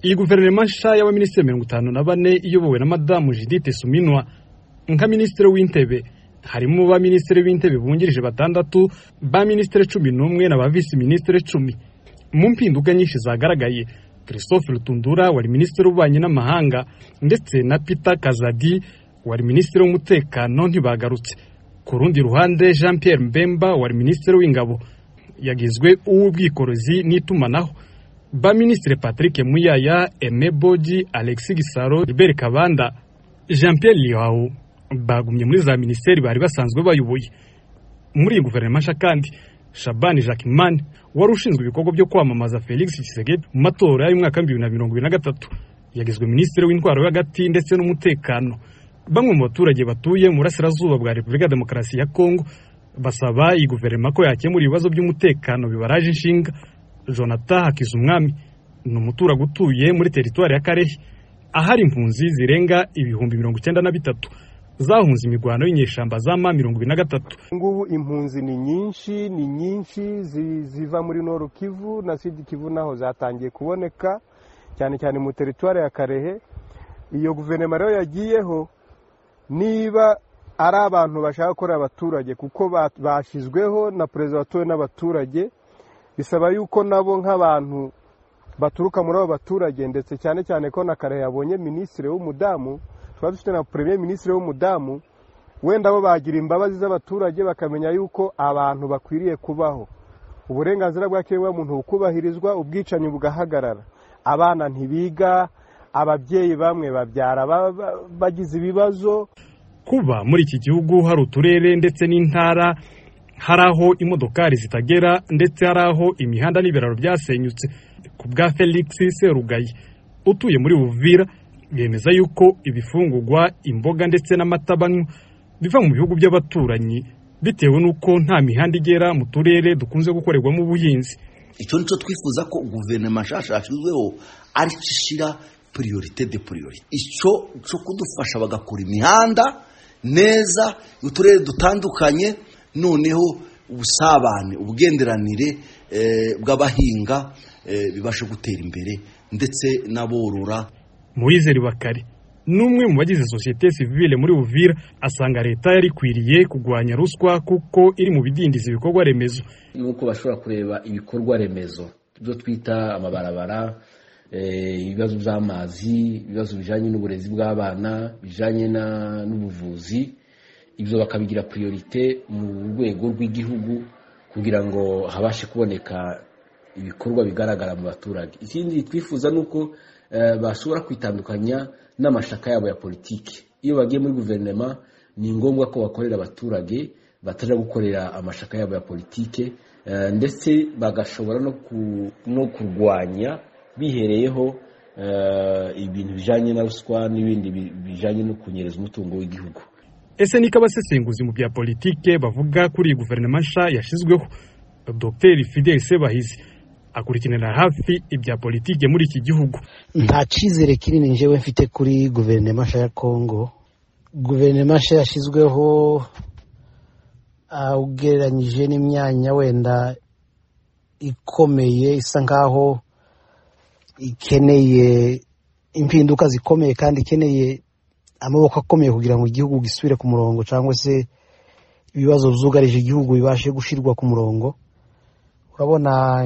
iyi guverinoma nshya y'abaminisitiri mirongo itanu na bane iyobowe na madamu judite suminwa nka minisitiri w'intebe harimo ba minisitiri b'intebe bungirije batandatu ba minisitiri cumi n'umwe na ba visi minisitiri cumi mu mpinduka nyinshi zagaragaye christophe rutundura wari minisitiri w'ububanyi n'amahanga ndetse na peter kazadi wari minisitiri w'umutekano ntibagarutse ku rundi ruhande jean Pierre mbemba wari minisitiri w'ingabo yagizwe uw'ubwikorezi n'itumanaho ba minisitiri patrick muyaya eme bogi alexi gisaro gilbert kabanda jean Pierre lihawu bagumye muri za minisiteri bari basanzwe bayoboye muri iyi guverinoma nshya kandi shabani jacquemin wari ushinzwe ibikorwa byo kwamamaza felix Tshisekedi mu matora y'umwaka w'ibihumbi bibiri na mirongo ibiri na gatatu yagizwe minisitiri w'intwaro yo hagati ndetse n'umutekano bamwe mu baturage batuye mu burasirazuba bwa repubulika ya demokarasi ya kongo basaba iyi guverinoma ko yakemura ibibazo by'umutekano bibaraje inshinga jonathan hakizumwami ni umuturage utuye muri teritwari ya karehe ahari impunzi zirenga ibihumbi mirongo icyenda na bitatu zahunze imirwano y'inyeshyamba za ma mirongo ibiri na gatatu ngubu impunzi ni nyinshi ni nyinshi ziva muri noru kivu na sidi kivu naho zatangiye kuboneka cyane cyane mu teritwari ya karehe iyo guverinoma rero yagiyeho niba ari abantu bashaka gukorera abaturage kuko bashyizweho na perezida watowe n'abaturage bisaba yuko nabo nk'abantu baturuka muri abo baturage ndetse cyane cyane ko na karehe yabonye minisitiri w'umudamu tuba dufite na premier minisitiri w'umudamu wenda bo bagira imbabazi z'abaturage bakamenya yuko abantu bakwiriye kubaho uburenganzira bw'ikiremwamuntu bukubahirizwa ubwicanyi bugahagarara abana ntibiga ababyeyi bamwe babyara bagize ibibazo kuba muri iki gihugu hari uturere ndetse n'intara hari aho imodokari zitagera ndetse hari aho imihanda n'ibiraro byasenyutse ku bwa felix serugayi utuye muri buvira yemeza yuko ibifungurwa imboga ndetse n'amata banywa biva mu bihugu by'abaturanyi bitewe n'uko nta mihanda igera mu turere dukunze gukorerwamo ubuhinzi icyo nicyo twifuza ko guverinoma nshyashya yashyizweho ari cyo ishyira piriyorite de piriyorite icyo cyo kudufasha bagakora imihanda neza uturere dutandukanye noneho ubusabane ubwenderanire bw'abahinga bibashe gutera imbere ndetse n'aborora murizeri bakari ni umwe mu bagize sosiyete sivile muri buvira asanga leta yari ikwiriye kurwanya ruswa kuko iri mu bidindiza ibikorwa remezo nuko bashobora kureba ibikorwa remezo ibyo twita amabarabara ibibazo by'amazi ibibazo bijyanye n'uburezi bw'abana bijyanye n'ubuvuzi ibyo bakabigira piriyorite mu rwego rw'igihugu kugira ngo habashe kuboneka ibikorwa bigaragara mu baturage ikindi twifuza ni uko bashobora kwitandukanya n'amashaka yabo ya politiki iyo bagiye muri guverinoma ni ngombwa ko bakorera abaturage batajya gukorera amashaka yabo ya politiki ndetse bagashobora no kurwanya bihereyeho ibintu bijyanye na ruswa n'ibindi bijyanye no kunyereza umutungo w'igihugu ese niko abasesenguzi mu bya politiki bavuga kuri iyi guverinoma nshya yashyizweho dogiteri fidel sebahizi akurikiranira hafi ibya politiki muri iki gihugu nta cyizere kinini njyewe mfite kuri guverinoma nshya ya kongo guverinoma nshya yashyizweho ugereranyije n'imyanya wenda ikomeye isa nkaho ikeneye impinduka zikomeye kandi ikeneye amaboko akomeye kugira ngo igihugu gisubire ku murongo cyangwa se ibibazo byugarije igihugu bibashe gushyirwa ku murongo urabona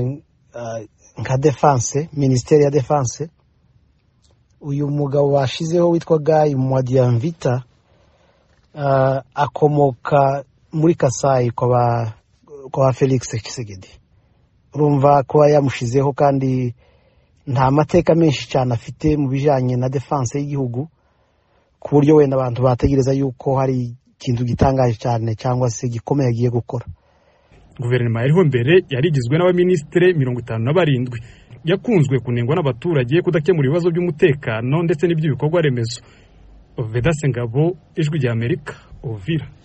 nka defanse minisiteri ya defanse uyu mugabo bashyizeho witwa gayi mwadiyanvita akomoka muri kasayi kwa felix kisegedi urumva kuba yamushyizeho kandi nta mateka menshi cyane afite mu bijyanye na defanse y'igihugu ku buryo wenda abantu bategereza yuko hari ikintu gitangaje cyane cyangwa se gikomeye agiye gukora guverinoma yariho mbere yari igizwe n'abaminisitiri mirongo itanu na barindwi yakunzwe kunengwa n'abaturage kudakemura ibibazo by'umutekano ndetse n'iby'ibikorwa remezo vedase ngabo ijwi ry'amerika uvira